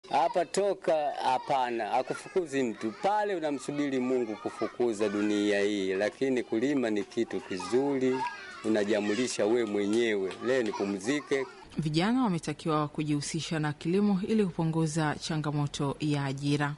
Hapa toka hapana, akufukuzi mtu pale, unamsubiri Mungu kufukuza dunia hii, lakini kulima ni kitu kizuri, unajamulisha we mwenyewe. Leo nipumzike. Vijana wametakiwa kujihusisha na kilimo ili kupunguza changamoto ya ajira.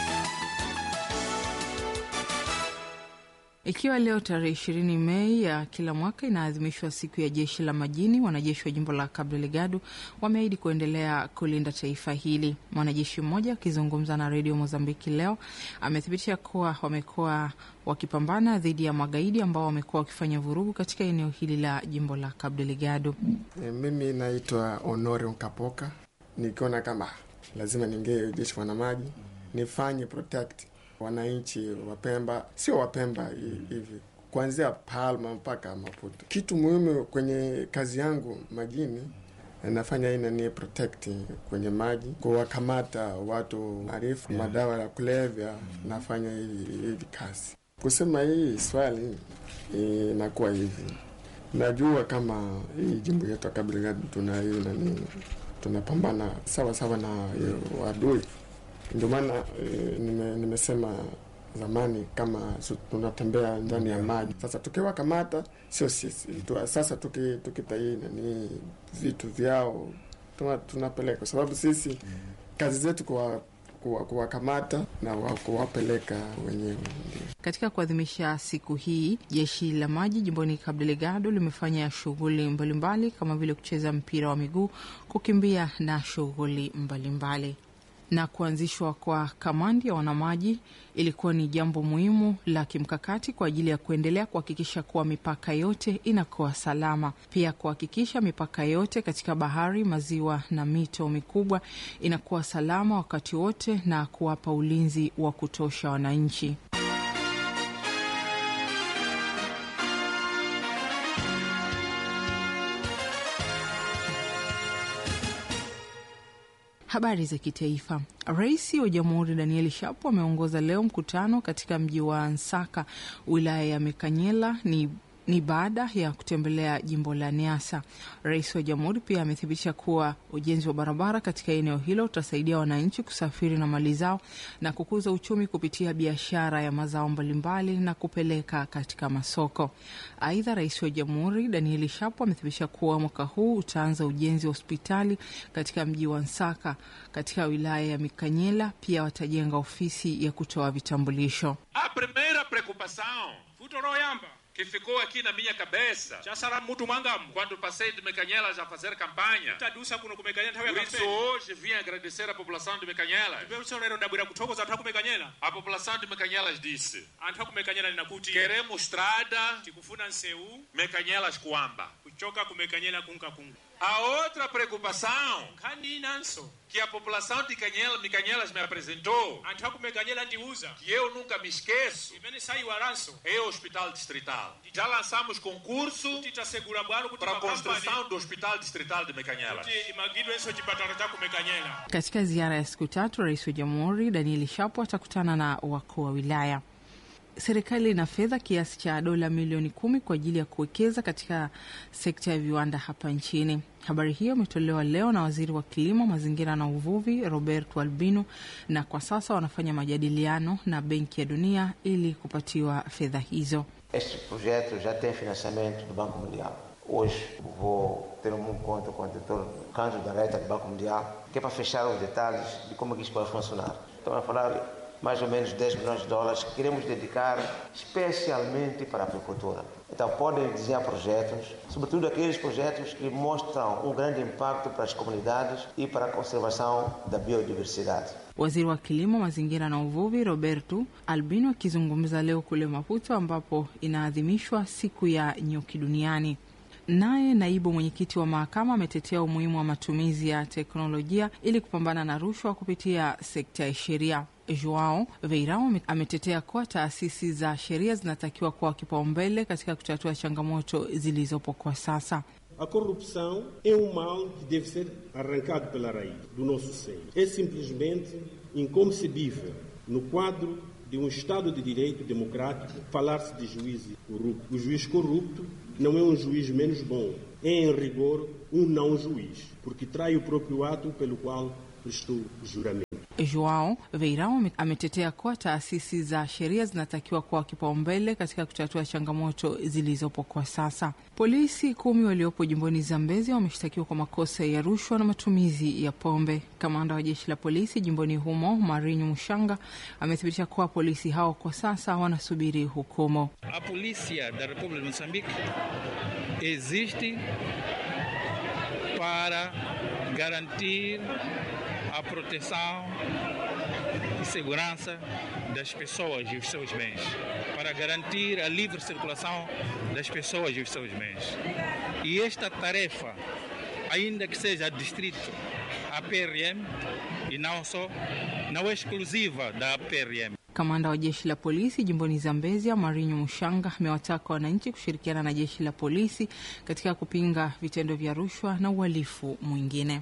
Ikiwa leo tarehe ishirini Mei ya kila mwaka inaadhimishwa siku ya jeshi la majini, wanajeshi wa jimbo la Cabo Delgado wameahidi kuendelea kulinda taifa hili. Mwanajeshi mmoja akizungumza na redio Mozambiki leo amethibitisha kuwa wamekuwa wakipambana dhidi ya magaidi ambao wamekuwa wakifanya vurugu katika eneo hili la jimbo la Cabo Delgado. E, mimi naitwa Honore Nkapoka, nikiona kama lazima niingie jeshi wanamaji nifanye protect wananchi Wapemba, sio Wapemba hivi kuanzia Palma mpaka Maputo. Kitu muhimu kwenye kazi yangu majini nafanya ina ni protect kwenye maji, kuwakamata watu harifu yeah, madawa ya kulevya. Nafanya hivi kazi. Kusema hii swali inakuwa hivi, najua kama hii jimbo yetu ya Cabo Delgado tuna hii nani, tunapambana sawa sawa na wadui ndio maana e, nime, nimesema zamani kama tunatembea ndani ya maji. Sasa tukiwa kamata sio sisi tu, sasa tukitaina tuki ni vitu vyao tunapeleka, kwa sababu sisi kazi zetu kuwa kuwakamata na kuwapeleka wenyewe. Katika kuadhimisha siku hii, jeshi la maji jimboni Cabo Delgado limefanya shughuli mbalimbali kama vile kucheza mpira wa miguu, kukimbia na shughuli mbalimbali na kuanzishwa kwa kamandi ya wanamaji ilikuwa ni jambo muhimu la kimkakati kwa ajili ya kuendelea kuhakikisha kuwa mipaka yote inakuwa salama, pia kuhakikisha mipaka yote katika bahari, maziwa na mito mikubwa inakuwa salama wakati wote na kuwapa ulinzi wa kutosha wananchi. Habari za kitaifa. Rais wa Jamhuri Daniel Shapo ameongoza leo mkutano katika mji wa Nsaka, wilaya ya Mekanyela ni ni baada ya kutembelea jimbo la Niasa. Rais wa jamhuri pia amethibitisha kuwa ujenzi wa barabara katika eneo hilo utasaidia wananchi kusafiri na mali zao na kukuza uchumi kupitia biashara ya mazao mbalimbali na kupeleka katika masoko. Aidha, rais wa jamhuri Danieli Shapo amethibitisha kuwa mwaka huu utaanza ujenzi wa hospitali katika mji wa Nsaka katika wilaya ya Mikanyela. Pia watajenga ofisi ya kutoa vitambulisho. A primeira preocupação futoroyamba que ficou aqui na minha cabeça chasara mutu mwangamu quando passei de Mecanhelas a fazer campanha. tadusa kuno kumekanyela nthawi Por ya isso kampeni hoje vim agradecer a população de Mecanhelas. ipeso lero ndabwera kuthokoza anthu akumekanyela A população de Mecanhelas disse: anthu akumekanyela ninakuti queremos estrada tikufuna nseu Mecanhelas Coamba. kuchoka kumekanyela kunkakunga A outra preocupação nkhani inanso que a população de Canhela, Mecanhelas me apresentou, anthu akumekanyela ndiuza que eu nunca me esqueço, imene sayiwalanso é o Hospital Distrital. Já lançamos concurso titasegula bwalo kuti para a makampani construção do Hospital Distrital de Mecanhelas. kuti imagidwenso chipatala cha kumekanyela Katika ziara ya siku tatu, rais wa jamhuri Danieli Shapo atakutana na wakuu wa wilaya. Serikali ina fedha kiasi cha dola milioni kumi kwa ajili ya kuwekeza katika sekta ya viwanda hapa nchini. Habari hiyo imetolewa leo na waziri wa kilimo, mazingira na uvuvi Roberto Albino, na kwa sasa wanafanya majadiliano na Benki ya Dunia ili kupatiwa fedha hizo. Este projeto já tem financiamento do Banco Mundial. Hoje vou ter um encontro com o diretor Canjo da Reta do Banco Mundial, que é para fechar os detalhes de como é que isso pode funcionar. Estamos a falar mais ou menos 10 milhões de dólares que queremos dedicar especialmente para a agricultura. Então podem desenhar projetos, sobretudo aqueles projetos que mostram um grande impacto para as comunidades e para a conservação da biodiversidade. Waziri wa kilimo, mazingira na uvuvi Roberto Albino akizungumza leo kule Maputo ambapo inaadhimishwa siku ya nyuki duniani. Naye naibu mwenyekiti wa mahakama ametetea umuhimu wa matumizi ya teknolojia ili kupambana na rushwa kupitia sekta ya sheria. Joao Veirao ametetea kuwa taasisi za sheria zinatakiwa kuwa kipaumbele katika kutatua changamoto zilizopo kwa sasa. A corrupção é um mal que deve ser arrancado pela raiz do nosso seio. É simplesmente inconcebível, no quadro de um Estado de Direito democrático, falar-se de juiz corrupto. O juiz corrupto não é um juiz menos bom, é, em rigor, um não juiz, porque trai o próprio ato pelo qual prestou juramento. Joao Veirao ametetea kuwa taasisi za sheria zinatakiwa kuwa kipaumbele katika kutatua changamoto zilizopo kwa sasa. Polisi kumi waliopo jimboni Zambezi wameshtakiwa kwa makosa ya rushwa na matumizi ya pombe. Kamanda wa jeshi la polisi jimboni humo Marinho Mushanga amethibitisha kuwa polisi hao kwa sasa wanasubiri hukumu. A polícia da República de Moçambique existe para garantir a proteção e segurança das pessoas e os seus bens, para garantir a livre circulação das pessoas e os seus bens. E esta tarefa, ainda que seja distrito a PRM e não só, não é exclusiva da PRM. Kamanda wa jeshi la polisi jimboni Zambezia Marinho Mushanga amewataka wananchi kushirikiana na jeshi la polisi katika kupinga vitendo vya rushwa na uhalifu mwingine.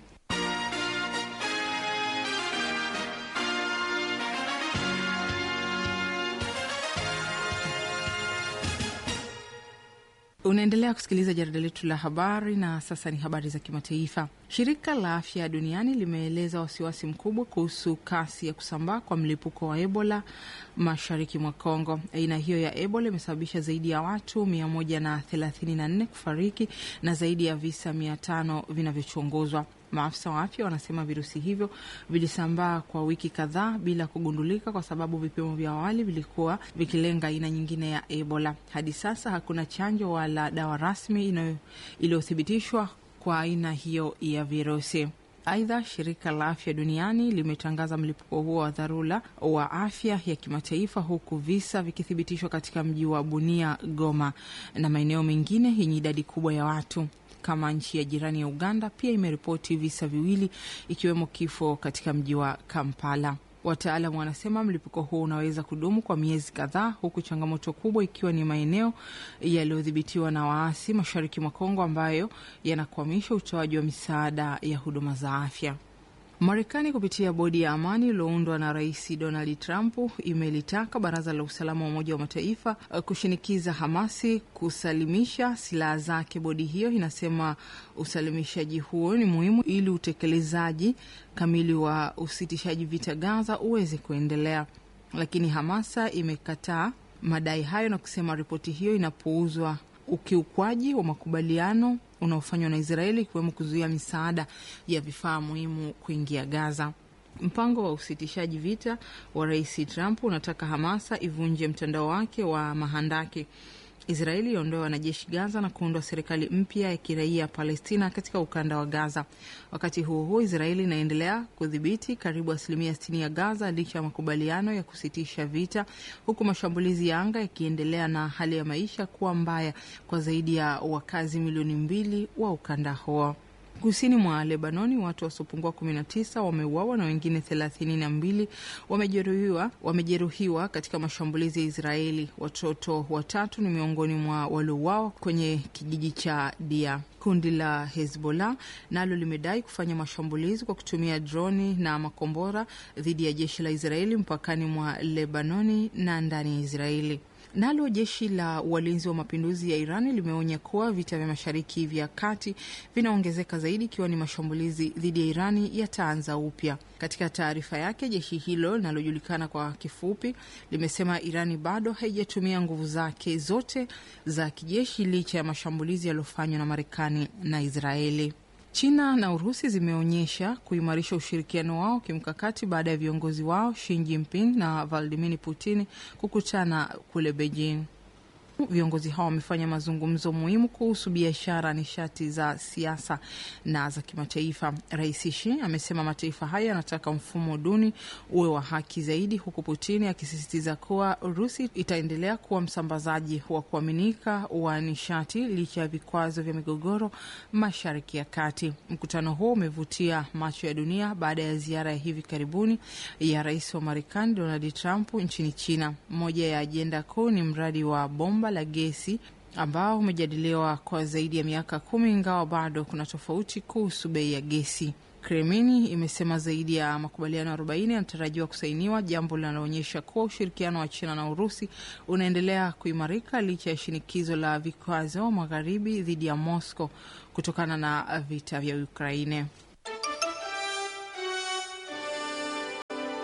Unaendelea kusikiliza jarida letu la habari na sasa ni habari za kimataifa. Shirika la Afya Duniani limeeleza wasiwasi mkubwa kuhusu kasi ya kusambaa kwa mlipuko wa Ebola mashariki mwa Kongo. Aina hiyo ya Ebola imesababisha zaidi ya watu mia moja na thelathini na nne kufariki na zaidi ya visa mia tano vinavyochunguzwa. Maafisa wa afya wanasema virusi hivyo vilisambaa kwa wiki kadhaa bila kugundulika kwa sababu vipimo vya awali vilikuwa vikilenga aina nyingine ya Ebola. Hadi sasa hakuna chanjo wala dawa rasmi iliyothibitishwa kwa aina hiyo ya virusi. Aidha, shirika la afya duniani limetangaza mlipuko huo wa dharura wa afya ya kimataifa, huku visa vikithibitishwa katika mji wa Bunia, Goma na maeneo mengine yenye idadi kubwa ya watu kama nchi ya jirani ya Uganda pia imeripoti visa viwili ikiwemo kifo katika mji wa Kampala. Wataalamu wanasema mlipuko huo unaweza kudumu kwa miezi kadhaa, huku changamoto kubwa ikiwa ni maeneo yaliyodhibitiwa na waasi mashariki mwa Kongo ambayo yanakwamisha utoaji wa misaada ya huduma za afya. Marekani kupitia bodi ya amani iliyoundwa na Rais Donald Trump imelitaka Baraza la Usalama wa Umoja wa Mataifa kushinikiza Hamasi kusalimisha silaha zake. Bodi hiyo inasema usalimishaji huo ni muhimu ili utekelezaji kamili wa usitishaji vita Gaza uweze kuendelea, lakini Hamasa imekataa madai hayo na kusema ripoti hiyo inapuuzwa ukiukwaji wa makubaliano unaofanywa na Israeli ikiwemo kuzuia misaada ya vifaa muhimu kuingia Gaza. Mpango wa usitishaji vita wa Rais Trump unataka Hamasa ivunje mtandao wake wa mahandaki, Israeli iondoe wanajeshi Gaza na kuundwa serikali mpya ya kiraia Palestina katika ukanda wa Gaza. Wakati huo huo, Israeli inaendelea kudhibiti karibu asilimia sitini ya Gaza licha ya makubaliano ya kusitisha vita, huku mashambulizi ya anga yakiendelea na hali ya maisha kuwa mbaya kwa zaidi ya wakazi milioni mbili wa ukanda huo. Kusini mwa Lebanoni watu wasiopungua 19 wameuawa na wengine thelathini na mbili wamejeruhiwa wamejeruhiwa katika mashambulizi ya Israeli. Watoto watatu ni miongoni mwa waliouawa kwenye kijiji cha Dia. Kundi la Hezbollah nalo limedai kufanya mashambulizi kwa kutumia droni na makombora dhidi ya jeshi la Israeli mpakani mwa Lebanoni na ndani ya Israeli. Nalo jeshi la walinzi wa mapinduzi ya Irani limeonya kuwa vita vya mashariki vya kati vinaongezeka zaidi ikiwa ni mashambulizi dhidi ya Irani yataanza upya. Katika taarifa yake, jeshi hilo linalojulikana kwa kifupi limesema Irani bado haijatumia nguvu zake zote za kijeshi licha ya mashambulizi yaliyofanywa na Marekani na Israeli. China na Urusi zimeonyesha kuimarisha ushirikiano wao kimkakati baada ya viongozi wao Xi Jinping na Vladimir Putin kukutana kule Beijing. Viongozi hao wamefanya mazungumzo muhimu kuhusu biashara, nishati za siasa na za kimataifa. Rais Xi amesema mataifa hayo yanataka mfumo duni uwe wa haki zaidi, huku Putin akisisitiza kuwa Urusi itaendelea kuwa msambazaji wa kuaminika wa nishati licha ya vikwazo vya migogoro mashariki ya kati. Mkutano huo umevutia macho ya dunia baada ya ziara ya hivi karibuni ya rais wa Marekani Donald Trump nchini China. Moja ya ajenda kuu ni mradi wa bomba la gesi ambao umejadiliwa kwa zaidi ya miaka kumi, ingawa bado kuna tofauti kuhusu bei ya gesi. Kremlin imesema zaidi ya makubaliano 40 yanatarajiwa kusainiwa, jambo linaloonyesha kuwa ushirikiano wa China na Urusi unaendelea kuimarika licha ya shinikizo la vikwazo magharibi dhidi ya Moscow kutokana na vita vya Ukraine.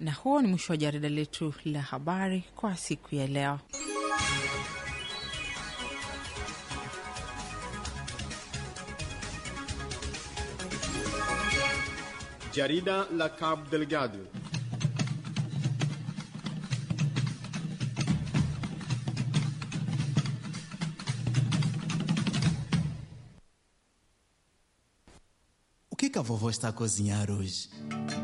Na huo ni mwisho wa jarida letu la habari kwa siku ya leo. Jarida la Cabo Delgado. O que, que a vovó está a cozinhar hoje?